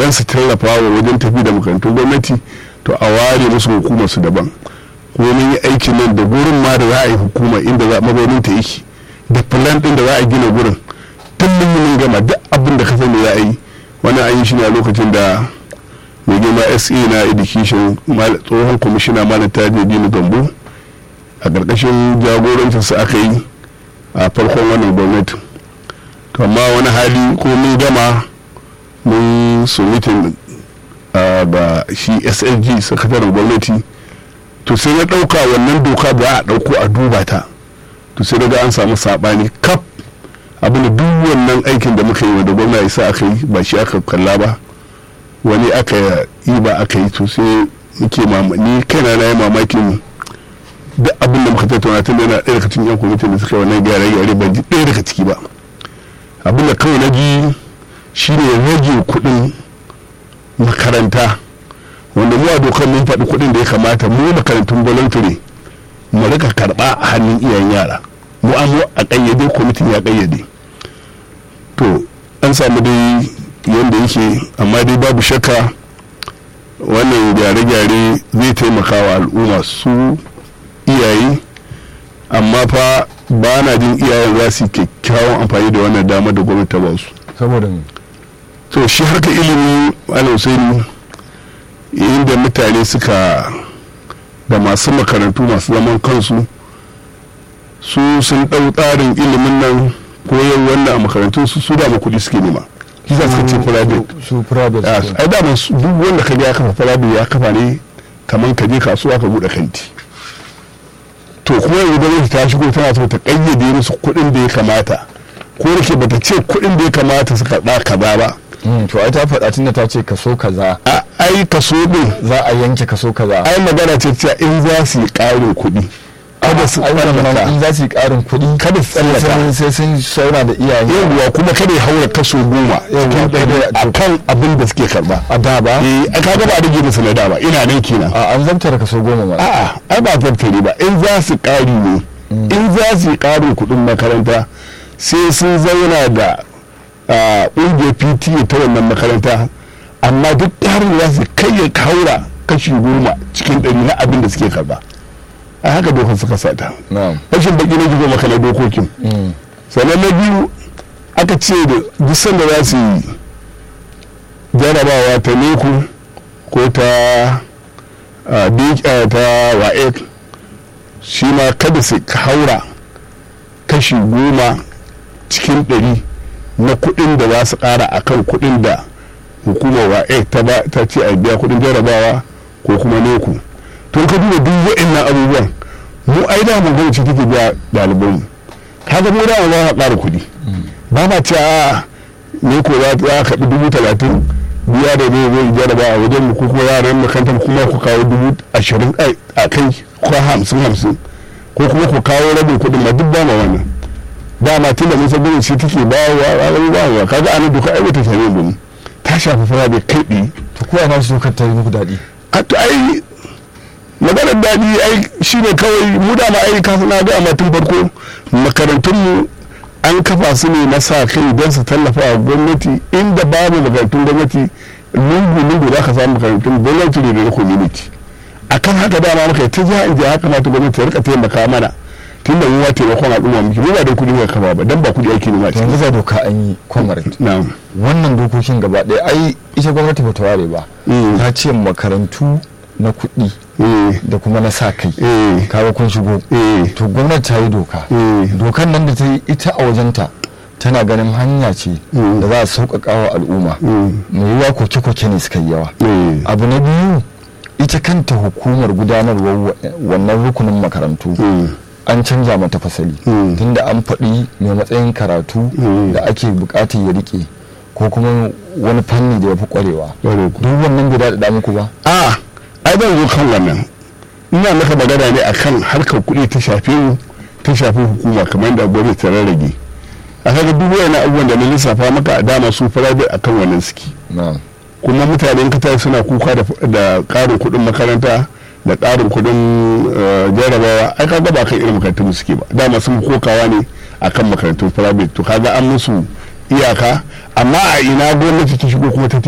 don su tallafa wa wajen tafi da makarantun gwamnati to a ware musu hukumar su daban kuma mun yi aikin nan da gurin ma da za a yi hukuma inda za mazaunin ta yake da plan din da za a gina gurin tun mun gama duk abin da ka sani za a yi wannan an yi shi ne a lokacin da mai girma sa na education tsohon kwamishina malam taji dini gambo a ƙarƙashin jagorancinsa aka yi a farkon wannan gwamnati to amma wani hali ko mun gama mun submitin ga shi slg sakataren gwamnati to sai na ɗauka wannan doka ba a ɗauko a duba ta to sai daga an samu saɓani kaf abin da duk wannan aikin da muka yi wanda gwamna ya sa aka yi ba shi aka kalla ba wani aka yi ba aka yi to sai muke ni kaina na yi mamakin duk abin da muka tattauna tun yana ɗaya daga cikin yan kwamitin da suka yi wannan gyare gyare ban ji ɗaya daga ciki ba abin da kawai na ji shine rage kuɗin makaranta wanda mu a dokar mun faɗi kuɗin da ya kamata mu makarantun voluntary mu rika karɓa a hannun iyayen yara mu an a ƙayyade kwamitin ya ƙayyade to an samu dai yadda yake amma dai babu shakka wannan gyare-gyare zai taimaka wa al'umma su iyaye amma fa ba na jin iyayen za su kyakkyawan amfani da wannan dama da gwamnati ta ba su saboda to shi harka ilimi alhussaini inda mutane suka da masu makarantu masu zaman kansu su sun ɗau tsarin ilimin nan koyar wannan a makarantun su su dama kuɗi suke nema shi za su ce private su private ai dama duk wanda ka ya kafa private ya kafa ne kamar ka je kasuwa ka buɗe kanti to kuma yanzu gwamnati ta shigo tana so ta ƙayyade musu kuɗin da ya kamata ko da ke bata ce kuɗin da ya kamata su karɓa kaza ba to ai ta faɗa tunda ta ce kaso kaza a ai kaso din za a yanke kaso kaza ai magana ce cewa in za su yi ƙarin kuɗi kada su tsallaka in za su yi ƙarin kuɗi kada su tsallaka sai sun saura da iyaye yawwa kuma kada ya haura kaso goma cikin ɗari a kan abin da suke karba a da ba eh a kaga ba rage musu na da ba ina nan kenan a an zabtara kaso goma ma a'a ai ba zartare ba in za su ƙari ne in za su yi ƙarin kuɗin makaranta sai sun zauna da ƙungiyar pta ta wannan makaranta amma duk ƙarin za su kai ya haura kashi goma cikin ɗari na abin da suke karba a haka dokar suka sata rashin baki na gizo maka na dokokin sannan na biyu aka ce da duk sanda za su yi jarabawa ta neku ko ta ta wa'ek shi ma kada su haura kashi goma cikin ɗari na kuɗin da za su ƙara a kan kuɗin da hukumar wa'ek ta ce a biya kuɗin jarabawa ko kuma neku to ka duba duk wa'annan abubuwan mu ai da mu gwamnati take biya ɗaliban kaga mu da za a ƙara kuɗi ba ma ce a ne ko za a kaɗi dubu talatin biya da ne zai jaraba a wajen mu ko kuma yaran makarantar kuma ku kawo dubu ashirin a kai ko hamsin hamsin ko kuma ku kawo rabin kuɗin ma duk ba ma wannan ba ma tun da mun san gwamnati take bawa a bawa kaga ana duka ai wata shari'a mu ta shafi fara da kai ɗi to ko ana su dokar ta yi muku daɗi a to ai maganar daɗi ai shi ne kawai mu da ma ai kafin na ga tun farko makarantunmu an kafa su ne na sa kai don su tallafa wa gwamnati inda babu makarantun gwamnati lungu lungu za ka samu makarantun gwamnati ne da na community akan haka dama muka ta jiha in haka mata gwamnati ta rika taimaka mana tun da ruwa taimakon al'umma muke mu ba da kuɗi muka kafa ba dan ba kuɗi ake nema yanzu za doka an yi comrade na'am wannan dokokin gaba ɗaya ai ita gwamnati ba ta ware ba ta ce makarantu na kuɗi da kuma na sa kai kawo kun shigo to gwamnati ta yi doka dokan nan da ta yi ita a wajenta tana ganin hanya ce da za a sauƙaƙa wa al'umma mai yiwuwa koke-koke ne suka yi yawa abu na biyu ita kanta hukumar gudanarwar wannan rukunin makarantu an canja mata fasali tunda an faɗi mai matsayin karatu da ake buƙatar ya rike ko kuma wani fanni da ya fi ƙwarewa duk wannan bai daɗaɗa muku ba a ai ban zo kan wannan ina maka magana ne akan harkar kuɗi ta shafe mu ta shafi hukuma kamar yadda gwamnati ta rarrage a kaga duk wayannan abubuwan da na lissafa maka a dama su private akan wannan suke kuma mutanen kata suna kuka da ƙarin kuɗin makaranta da ƙarin kuɗin jarabawa ai kaga ba kan irin makarantun suke ba dama sun kokawa ne akan makarantun private to kaga an musu iyaka amma a ina gwamnati ta shigo kuma ta